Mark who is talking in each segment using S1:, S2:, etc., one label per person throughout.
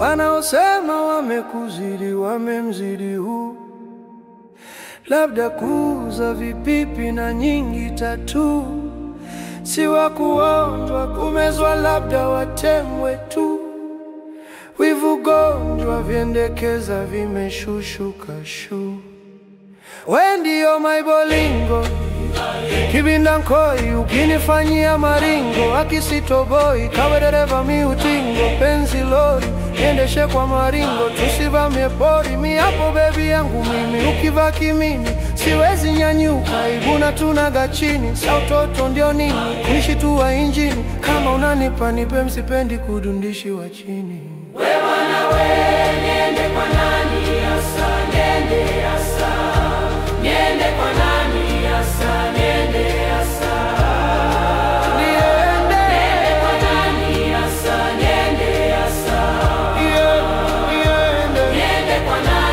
S1: Wanaosema wamekuzidi wamemzidi huu, labda kuuza vipipi na nyingi tatu, si wa kuonjwa kumezwa, labda watemwe tu. Wivu gonjwa vyendekeza vimeshushuka shu. We ndio maibolingo kibinda nkoi, ukinifanyia maringo akisitoboi, kawe dereva miutingo, penzi lori niendeshe kwa maringo, tusivamie pori, mi hapo bebi yangu mimi, ukivaa kimini siwezi nyanyuka, iguna tunaga chini, sa utoto ndio nini, kunishitua injini, kama unanipa nipe, msipendi kudundishi wa chini. Niende. Yeah, niende.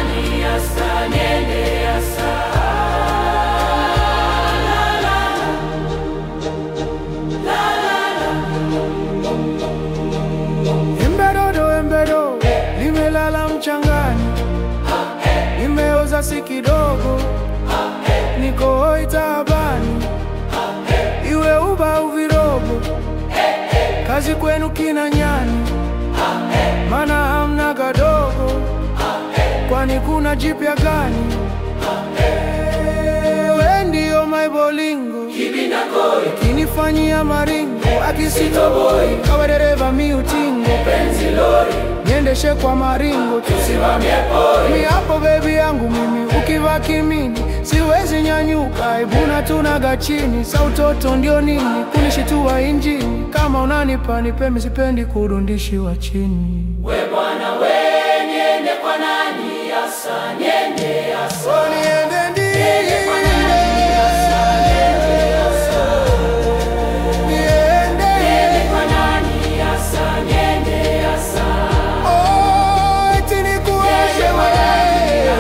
S1: Embedodo, embedo, limelala mchangani, nimeoza si kidogo, niko hoi taabani, iwe uba au virobo, kazi kwenu kina nyani, mana hamna gadogo, kwani kuna jipya gani? We ndio maibolingo kinifanyia maringo akisitoboi, kawe dereva miutingo, niendeshe kwa maringo tusimamie pori, mi hapo bebi yangu mimi, ukivaa kimini siwezi nyanyuka, ibuna tunaga chini, sa utoto ndio nini, kunishitua injini, kama unanipa nipe, mi sipendi kurundishiwa chini.
S2: We bwana we, niende kwa nani hasa? Niende hasa